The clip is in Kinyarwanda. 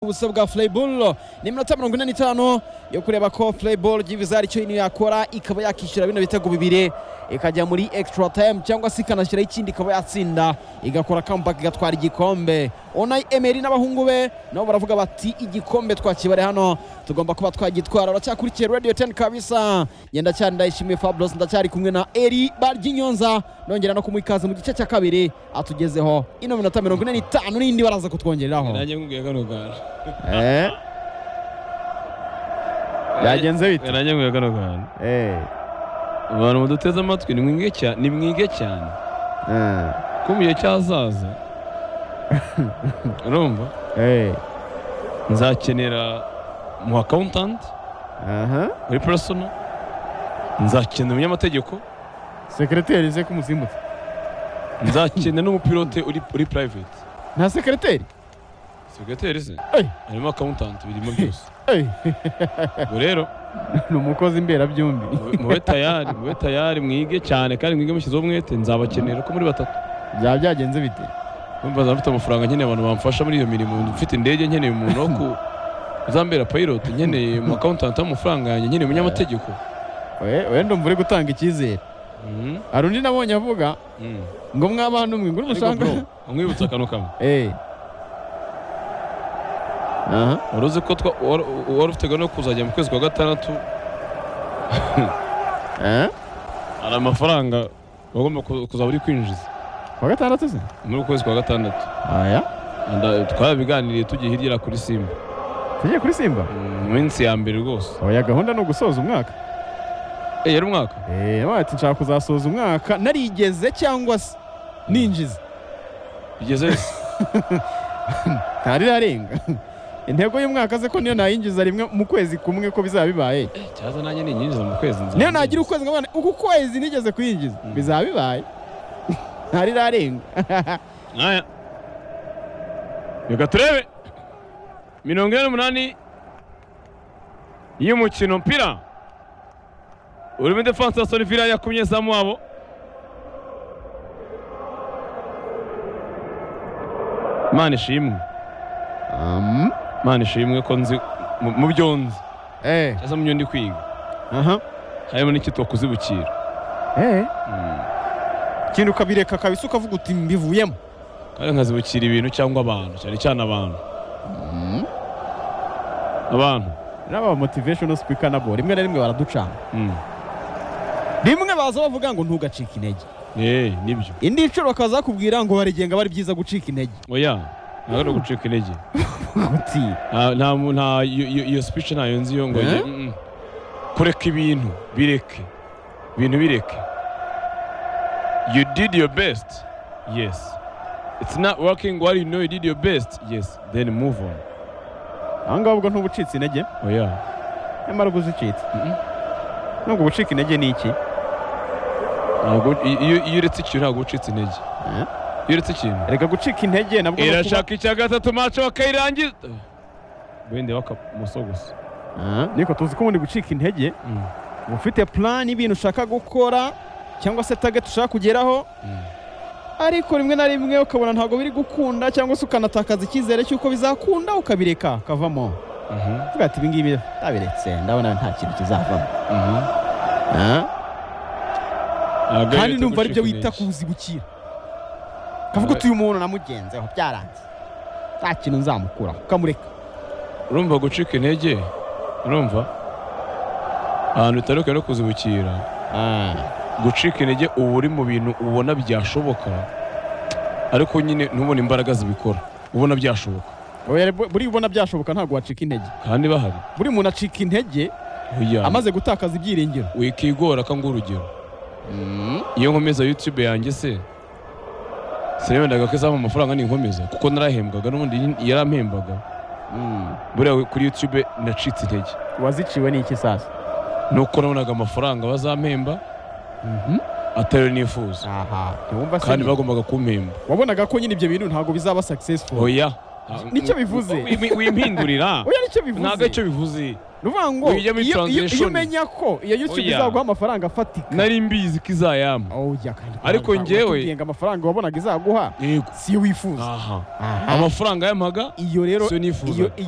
ubusa bwa Flyball ni iminota mirongo ine n'itanu yo kureba ko Flyball ry'ibiza icyo yino yakora ikaba yakishyura bino bitego bibiri ikajya muri extra time cyangwa se ikanashyiraho ikindi ikaba yatsinda igakora comeback igatwara igikombe Unai Emery n'abahungu be nabo baravuga bati igikombe twakibare hano tugomba kuba twagitwara uracyakurikiye Radio 10 kabisa ngenda cyane ndayishimiye Fabulous ndacyari kumwe na Eri Baryinyonza nongera no kumukaza mu gice cya kabiri atugezeho ino minota mirongo ine n'itanu n'indi baraza kutwongereraho nanjye nkubwiye kano kantu Eh, byagenze bite nanjye nkubwiye kano kantu Eh, abantu baduteze amatwi nimwige cyane nimwige cyane eh, ko mu gihe cy'ahazaza urumva eh, nzakenera mu akawuntanti aha muri porosono nzakenera umunyamategeko sekreteri ze k'umuzimbutse nzakenera n'umupilote uri uri purayiveti nta sekreteri sekreteri se Ey. harimo akawuntanti birimo byose Eh, ubwo rero ni umukozi imberabyombi mube- mube tayari mube tayari mwige cyane kandi mwige mushyizeho umwete nzabakenera ko muri batatu byaba byagenze bite mbaza mfite amafaranga nkeneye abantu bamfasha muri iyo mirimo mfite indege nkeneye umuntu wo ku uzambera pilot nkeneye umu accountant w'amafaranga yanjye nkeneye umunyamategeko We- wenda umva uri gutanga icyizere Mhm. hari undi nabonye avuga Mhm. ngo mwabana umwe ngo ariko urumushanga bro nkwibutsa akantu kamwe Eh. aha wari uzi ko twa- wari wari ufite gahunda yo kuzajya mu kwezi kwa gatandatu Eh, hari amafaranga wagomba ku- kuzaba uri kwinjiza kuwa gatandatu se muri uku kwezi kwa gatandatu aya Nda- twabiganiriye tugiye hirya kuri simba tugiye kuri simba Mhm, mu minsi ya mbere rwose oya gahunda ni ugusoza umwaka Eh, yari umwaka Eh, wabaye ati nshaka kuzasoza umwaka narigeze cyangwa se ninjiza bigeze ntarirarenga intego y'umwaka ze ko niyo nayinjiza rimwe mu kwezi kumwe ko bizaba bibaye cyaza nanjye ninyinjiza mu kwezi nzaba niyo nagira ukwezi ngo abana uku kwezi nigeze kuyinjiza Mm. bizaba bibaye ntarirarenga Aya. Reka turebe. Mirongo ine n'umunani y'umukino mpira. Urimo defense ya Solivira yakumye zamu wabo. Imana ishimwe. Um, Imana ishimwe ko nzi mu- mu byo nzi. eh, Cyangwa mu byo ndi kwiga. aha, Harimo n'ikitwa kuzibukira. eh. Mm. ikintu ukabireka kabisa ukavuga uti mbivuyemo Kandi nkazibukira ibintu cyangwa abantu. Cyane cyane abantu. Abantu. n'aba motivational speaker nabo rimwe na rimwe baraducana Mm. rimwe baza bavuga ngo ntugacike intege Eh, nibyo. indi nshuro bakaza bakubwira ngo barigenga bari byiza gucika intege oya ntabwo ari ugucika intege uti nta nta mu- nta iyo- iyo iyo speech ntayo nzi yo ngo Eh? njye, mm, mm. kureka ibintu bireke ibintu bireke you did your best yes it's not working well you know you did your best yes then move on aha ngaha ubwo ntubucitse intege oya nyamara ubwo uzicitse Mhm. nubwo gucika intege ni iki ntabwo i- iyo iyo uretse ikintu ntabwo ucitse intege Eh? iyo uretse ikintu reka gucika intege nabwo no kuba- irashaka icya gatatu mace bakayirangiza wenda bakamusogosa Ah, niko tuzi ko ubundi gucika intege Mm, uba ufite plan y'ibintu ushaka gukora cyangwa se target ushaka kugeraho mm. ariko rimwe na rimwe ukabona ntabwo biri gukunda cyangwa se ukanatakaza icyizere cy'uko bizakunda ukabireka ukavamo Mhm, uvuga ati ibingibi ndabiretse ndabona nta kintu kizavamo mhm. Ah, Ntabwo kandi yita ndumva aribyo gucika wita intege. kuzibukira kavuga Alright. uti uyu muntu namugenzeho byaranze nta kintu nzamukuraho ukamureka urumva gucika intege urumva ahantu bitandukanye no kuzibukira gucika intege uba uri mu bintu ubona byashoboka ariko nyine ntubone imbaraga zibikora ubona byashoboka Oya, bu- buri ubona byashoboka ntabwo wacika intege kandi bahari buri muntu acika intege oya amaze gutakaza ibyiringiro wikigora ko nguha urugero iyo nkomeza yutube yanjye se sinabendaga ko izampa amafaranga ninkomeza kuko narahembwaga n'ubundi yarampembaga buriya kuri yutube nacitse intege waziciwe n'iki sasa nuko nabonaga amafaranga bazampemba atari yo nifuza aha ntiwumva se kandi nyine. bagombaga kumpemba wabonaga ko nyine ibyo bintu ntabwo bizaba successful oya nicyo bivuze wimpindurira oya nicyo bivuze ntabwo icyo bivuze ni ukuvuga ngo Ujya muri iyo- iyo iyo translation. umenya ko iyo youtube Oya. izaguha amafaranga afatika nari mbizi ko izayama oya kandi Ariko njyewe- ngo amafaranga wabonaga izaguha yego si yo wifuza aha Aha. amafaranga yampaga iyo rero siyo nifuzaga iyo iyo